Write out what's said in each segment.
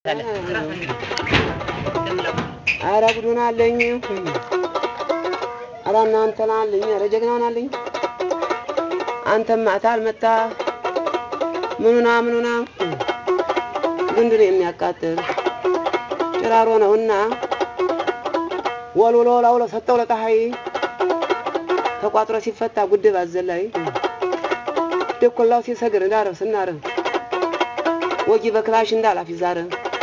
ኧረ ጉዱን አለኝ። ኧረ እናንተን አለኝ። ኧረ ጀግናውን አለኝ። አንተም ማታ አልመጣ ምኑና ምኑና ግንዱን የሚያቃጥል ጭራሮ ነውና ወልውሎ ላውሎ ሰጠው ለፀሐይ ተቋጥሮ ሲፈታ ጉድብ አዘላይ ድኩላው ሲሰግር እንዳረብ ስናረ ወጊ በክላሽ እንዳላፊ ዛረ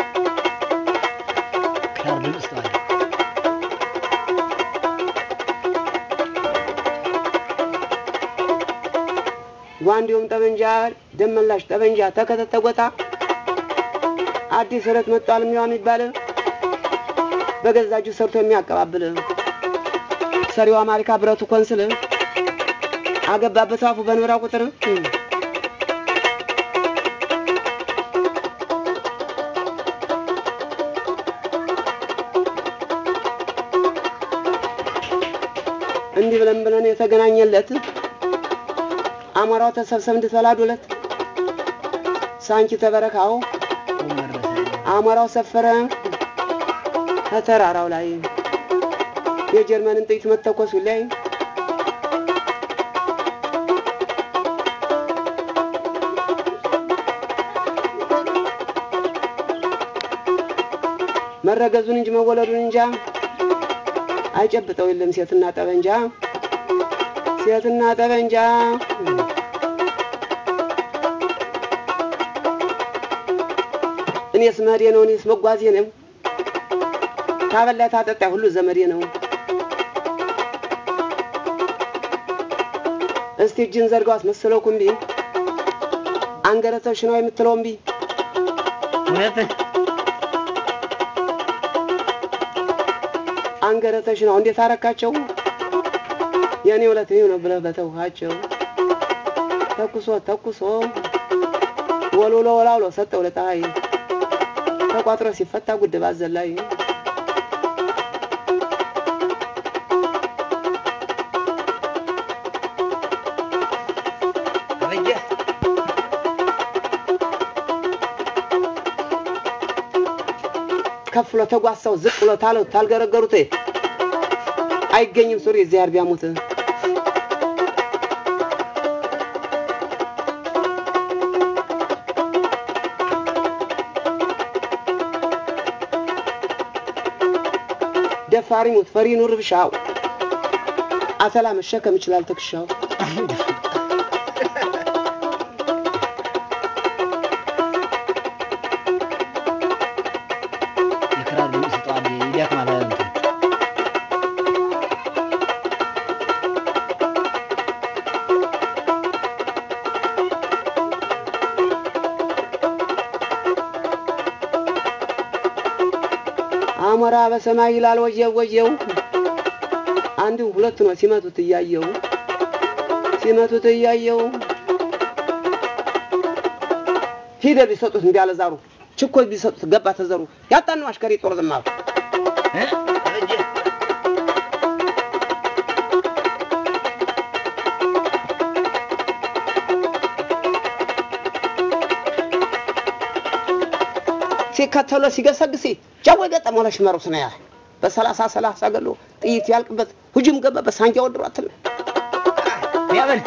ክራር ድምፅ ተዋለ። ጓንዲውም ጠበንጃ ደመላሽ ጠበንጃ ተከተተ ጎጣ አዲስ ረት መጧል የሚዋ የሚባል በገዛ እጁ ሰርቶ የሚያቀባብል ሰሪዋ ማሪካ ብረቱ ኮንስል አገባበት አፉ በኖራ ቁጥር እንዲህ ብለን ብለን የተገናኘለት አሞራው ተሰብሰብ እንድትበላዱለት ሳንቺ ተበረካው ወመረሰ አሞራው ሰፈረ ከተራራው ላይ የጀርመንን ጥይት መተኮሱ ላይ መረገዙን እንጂ መወለዱን እንጃ አይጨብጠው የለም ሴትና ጠበንጃ ሴትና ጠበንጃ እኔስ መሄዴ ነው እኔስ መጓዜ ነው ታበላ ታጠጣ ሁሉ ዘመዴ ነው እስቲ እጅን ዘርጋው አስመሰለው ኩምቢ አንገረተሽ ነው የምትለው እምቢ እውነት አንገረተሽ ነው እንዴት አረካቸው የእኔ ሁለት ይኸው ነው ብለህ በተውሃቸው ተኩሶ ተኩሶ ወልውሎ ወላውሎ ሰጠው ለፀሐይ ተቋጥሮ ሲፈታ ጉድብ አዘላይ አበጀ ከፍ ብሎ ተጓሳው ዝቅ ብሎ ታለው ታልገረገሩት አይገኝም ሱሪ እግዚአብሔር ቢያሙት ደፋሪ ሙት ፈሪ ኑር ብሻው አተላ መሸከም ይችላል ትከሻው የክራር ድምፅ ተዋለ። ይደክማል እንትን አሞራ በሰማይ ይላል ወየው ወየው አንዱ ሁለቱ ነው ሲመቱት እያየው ሲመቱት እያየው ፊደል ቢሰጡት እምቢ አለ ዛሩ ችኮች ቢሰጡት ገባ ተዘሩ ያጣን ነው አሽከሪ ጦር ዝማሩ እ? አበጀ ሲከተሎ ሲገሰግስ ጃወ ገጠመው ለሽመሩ ስነ ያ በሰላሳ ሰላሳ ገሎ ጥይት ያልቅበት ሁጅም ገባበት ሳንጃ ወድሮ አትል ያበል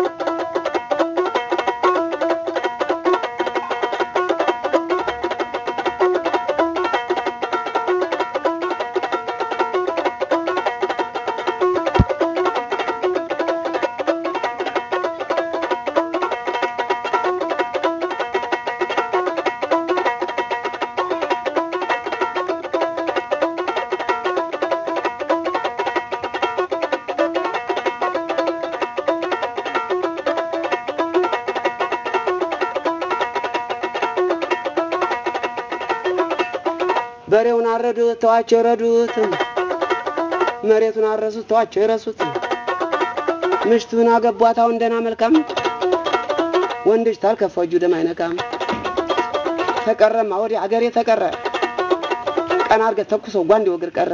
በሬውን አረዱት ተዋቸው ረዱት መሬቱን አረሱት ተዋቸው ይረሱት ምሽቱን አገቧት አሁን ደህና መልካም ወንድች ታልከፋው እጁ ደም አይነካም ተቀረማ ወዲህ አገሬ ተቀረ ቀን አርገ ተኩሶ ጓንዴ ወግር ቀረ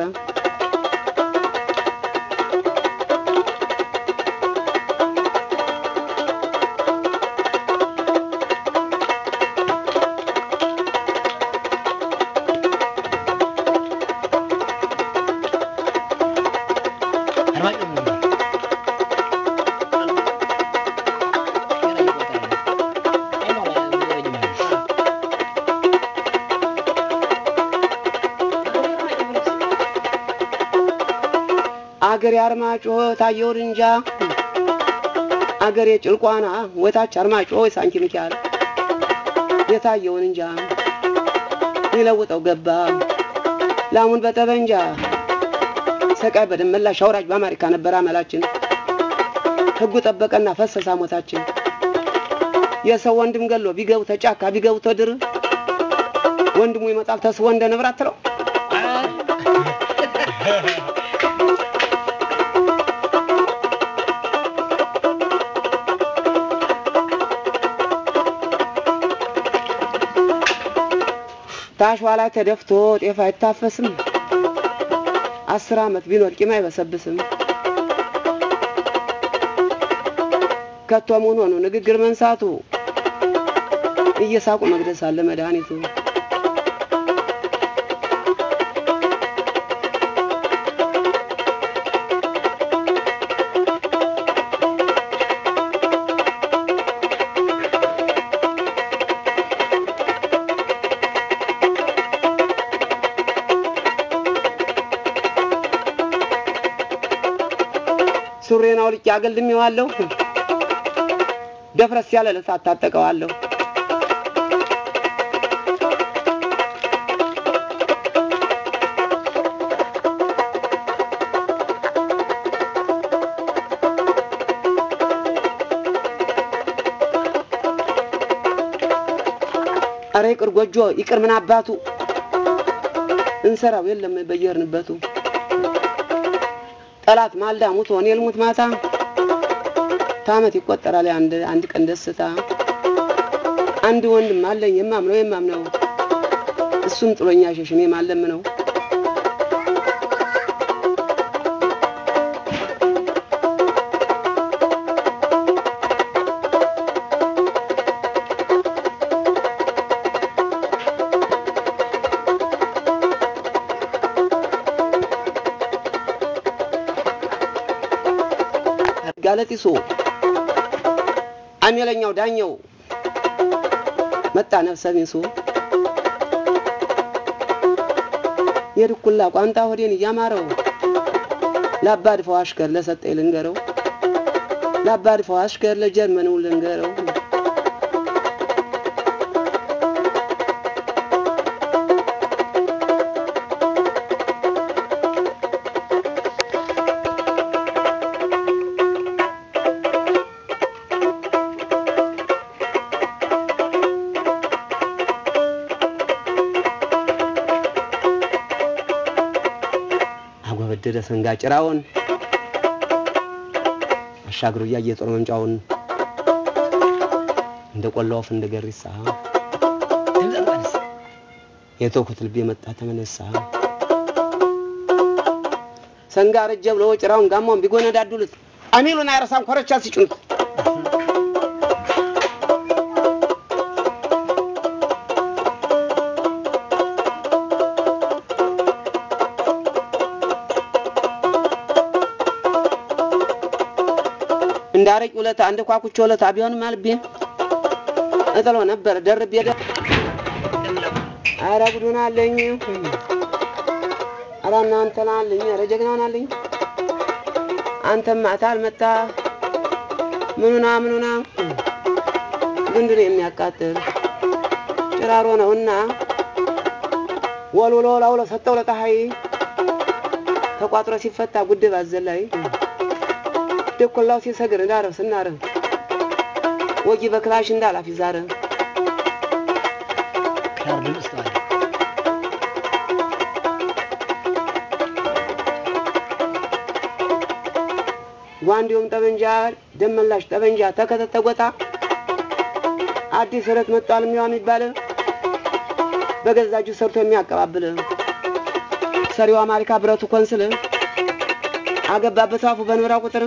አገሬ አርማጭሆ ታየውን እንጃ አገሬ ጭልቋና ወታች አርማጭሆ ሳንኪ ሚካኤል የታየውን እንጃ ሊለውጠው ገባ ላሙን በጠበንጃ ሰቃይ በደመላሽ አውራጅ በአሜሪካ ነበር አመላችን ሕጉ ጠበቀና ፈሰሳ ሞታችን የሰው ወንድም ገሎ ቢገቡ ተጫካ ቢገቡ ተድር ወንድሙ ይመጣል ተስቦ እንደ ንብራት ትለው ታሽዋ ላይ ተደፍቶ ጤፍ አይታፈስም። አስር ዓመት ቢኖር ቂም አይበሰብስም። ከቶ ምን ሆኖ ንግግር መንሳቱ እየሳቁ መግደስ አለ መድኃኒቱ። ሱሬን አውልቄ አገልድሜዋለሁ። ደፍረስ ያለ ለሳት ታጠቀዋለሁ። አረ ይቅር ጎጆ ይቅር ምን አባቱ እንሰራው የለም በየርንበቱ ጠላት ማልዳ ሙቶ እኔ ልሙት ማታ ታመት ይቆጠራል አንድ አንድ ቀን ደስታ። አንድ ወንድም አለኝ የማምነው የማምነው እሱም ጥሎኛ ሸሽሜ ማለም ነው። ጋለጢሶ አሜለኛው ዳኘው መጣ ነፍሰ ቢንሱ የድኩላ ቋንጣ ሆዴን እያማረው ለአባድፈው አሽከር ለሰጠኝ ልንገረው ለአባድፈው አሽከር ለጀርመኑ ልንገረው አጎበደደ ሰንጋ ጭራውን አሻግሮ እያየ ጦር መንጫውን እንደ ቆላ ወፍ እንደ ገሪሳ የተውኩት ልቤ መጣ ተመነሳ ሰንጋ ረጀ ብሎ ጭራውን ጋማውን ቢጎነዳዱልት አሚሉን አይረሳም ኮረቻ ሲጭኑት እንዳረቂ ውለታ እንደ ኳኩቾ ውለታ ቢሆንም አልቤ እጥሎ ነበር ደርቤ ደ ኧረ ጉዱን አለኝ ኧረ እናንተን አለኝ ኧረ ጀግናውን አለኝ አንተም ማታ አልመጣ ምኑና ምኑና ግንድን የሚያቃጥል ጭራሮ ነውና ወልውሎ ላውሎ ሰጠው ለፀሐይ ተቋጥሮ ሲፈታ ጉድብ አዘላይ ደኮላው ሲሰግር እንዳረብ ስናረብ ወጊ በክላሽ እንዳላፊ ዛረ ክራር ድምፅ ተዋለ ጓንዲውም ጠበንጃ ደመላሽ ጠበንጃ ተከተተ ጎጣ አዲስ ረት መጧል የሚዋ የሚባል በገዛ እጁ ሰርቶ የሚያቀባብል ሰሪው አማሪካ ብረቱ ኮንስል አገባበት አፉ በኖራ ቁጥር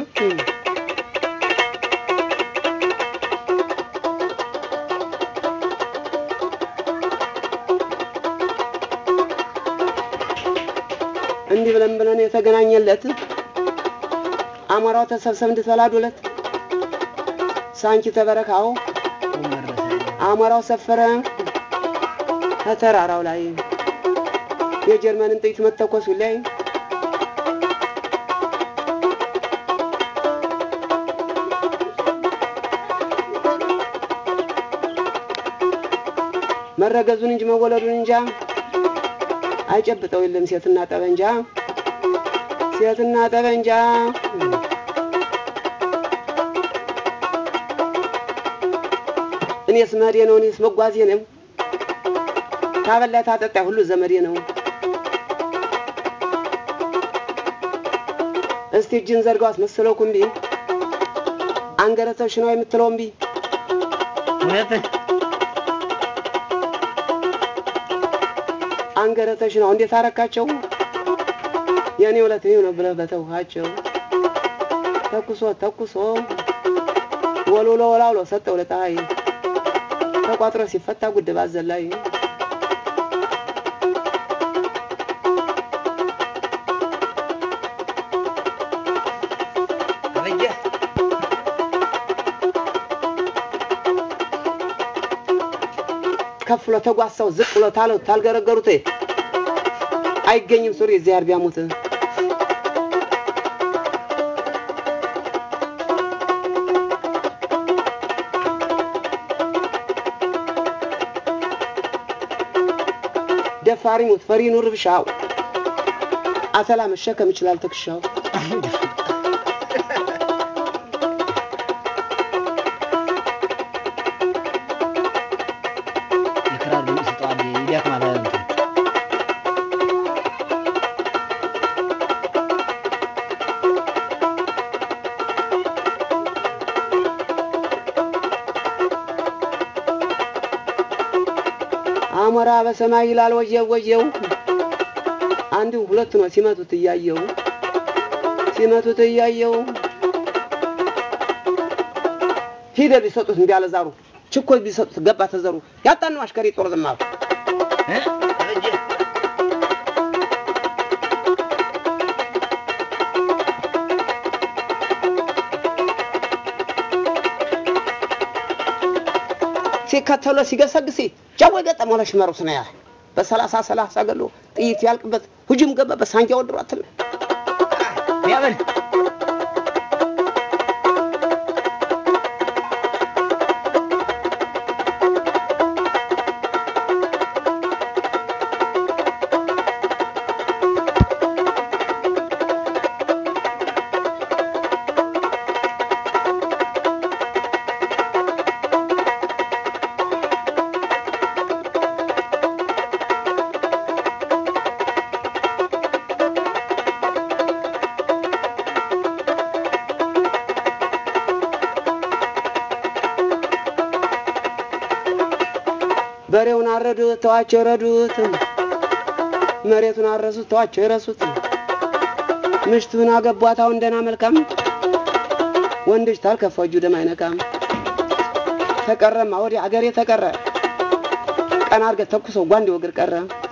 እንዲህ ብለን ብለን የተገናኘለት አሞራው ተሰብሰብ እንድትበላዱለት ሳንቺ ተበረካው መረሰ አሞራው ሰፈረ ከተራራው ላይ የጀርመንን ጥይት መተኮሱ ላይ መረገዙን እንጂ መወለዱን እንጃ አይጨብጠው የለም ሴትና ጠበንጃ ሴትና ጠበንጃ እኔስ መሄዴ ነው እኔስ መጓዜ ነው ታበላይ ታጠጣይ ሁሉ ዘመዴ ነው እስቲ እጅን ዘርጋው አስመስለው ኩምቢ አንገረተሽ ነው የምትለው እምቢ እውነት አንገረተሽ ነው እንዴት አረካቸው የእኔ ውለት ይህ ነው ብለህ በተውሃቸው ተኩሶ ተኩሶ ወልውሎ ወላውሎ ሰጠው ለፀሐይ ተቋጥሮ ሲፈታ ጉድ ባዘላይ አበጀ ከፍ ብሎ ተጓሳው ዝቅ ብሎ ታለው ታልገረገሩት አይገኝም ሱሪ እግዚአብሔር ቢያሙት ደፋሪ ሙት ፈሪ ኑር ብሻው አተላ መሸከም ይችላል ትከሻው የክራር ድምፅ ጠዋት ይደክማል እንትን አሞራ በሰማይ ይላል ወየው ወየው አንዱ ሁለቱ ነው ሲመቱት እያየው ሲመቱት እያየው ፊደል ቢሰጡት እምቢ አለ ዛሩ ችኮይ ቢሰጡት ገባ ተዘሩ ያጣን ነው አሽከሪ ጦር ዝማሩ እ? አበጀ ሲከተሎ ሲገሰግሲ ጃወ ገጠመው ለሽመሩስ ነው ያለ በሰላሳ ሰላሳ ገሎ ጥይት ያልቅበት ሁጅም ገባ በሳንጃ ወድሯትል ያበል በሬውን አረዱት ተዋቸው ረዱት መሬቱን አረሱት ተዋቸው የረሱት ምሽቱን አገቧት አሁን ደህና መልካም ወንድሽ ታልከፋ እጁ ደም አይነካም ተቀረማ ወዲህ አገሬ ተቀረ ቀን አርገት ተኩሶ ጓንዴ ወግር ቀረ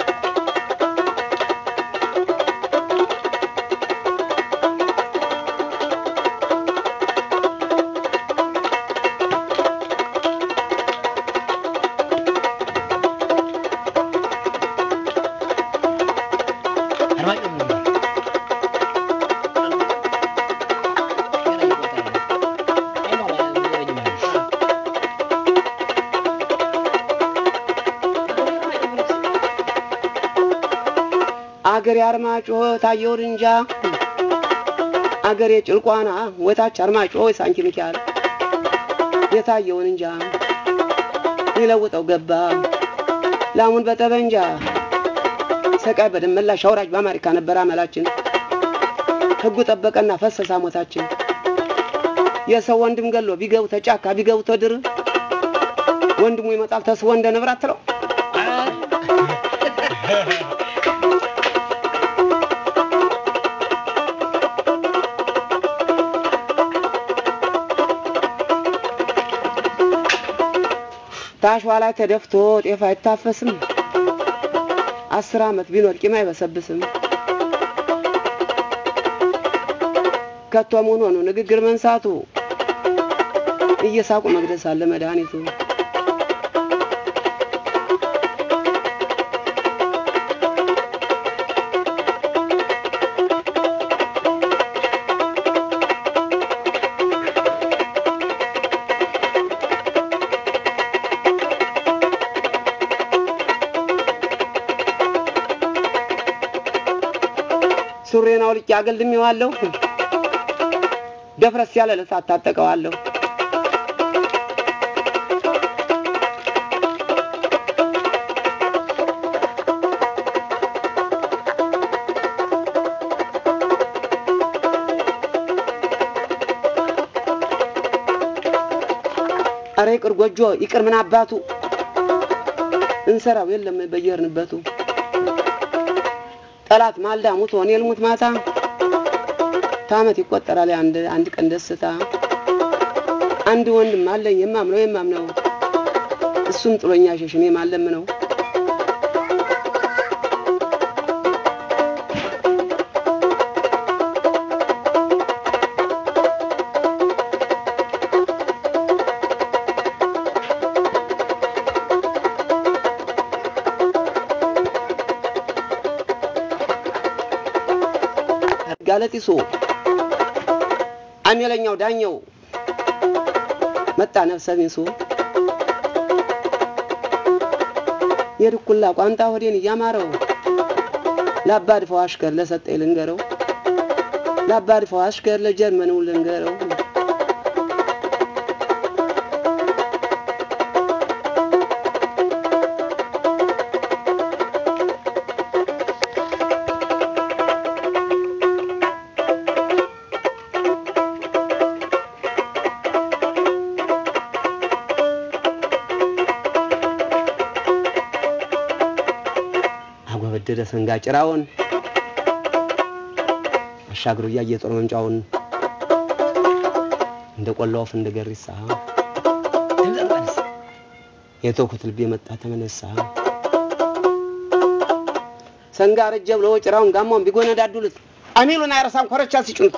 አድማጭ ነው ነበር ገና እየቆጠረ ነው። አይሞላ የሚዘረኝ ማለት ነው። አገሬ አርማጭሆ ታየውን እንጃ አገሬ ጭልቋና ወታች አርማጭሆ ሳንኪ ሚካኤል የታየውን እንጃ ሊለውጠው ገባ ላሙን በጠበንጃ ሰቃይ በደመላሽ አውራጅ በአሜሪካ ነበር አመላችን ህጉ ጠበቀና ፈሰሳ ሞታችን የሰው ወንድም ገሎ ቢገቡ ተጫካ ቢገቡ ተድር ወንድሙ ይመጣል ተስቦ እንደ ንብራት ትለው ታሽዋ ላይ ተደፍቶ ጤፍ አይታፈስም። አስር ዓመት ቢኖር ቂም አይበሰብስም። ከቶ ምን ሆኖ ንግግር መንሳቱ እየሳቁ መግደስ አለ መድኃኒቱ። ሱሬን አውልቄ አገልድሜዋለሁ። ደፍረስ ያለ ለሳት ታጠቀዋለሁ። አረ ይቅር ጎጆ ይቅር ምን አባቱ እንሰራው የለም በየርንበቱ ጠላት ማልዳ ሙቶ እኔ ልሙት ማታ ታመት ይቆጠራል አንድ አንድ ቀን ደስታ አንድ ወንድም አለኝ የማምነው የማምነው እሱም ጥሎኛ ሸሽ እኔ ማለም ነው ጋለጢሶ አሜለኛው ዳኘው መጣ ነፍሰ ቢንሱ የድኩላ ቋንጣ ሆዴን እያማረው ለአባድፈው አሽከር ለሰጠኝ ልንገረው ለአባድፈው አሽከር ለጀርመኑ ልንገረው አጎበደደ ሰንጋ ጭራውን አሻግሮ እያየ ጦር መምጫውን እንደ ቆላ ወፍ እንደ ገሪሳ ድምፅ የተውኩት ልቤ መጣ ተመነሳ ሰንጋ ረጀ ብሎ ጭራውን ጋማውን ቢጎነዳዱልት አሚሉን አይረሳም ኮረቻ ሲጭኑት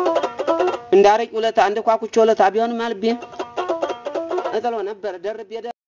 እንደ አረቂ ውለታ እንደ ኳኩቾ ውለታ ቢሆንም አልቤ እጥሎ ነበር ደርቤ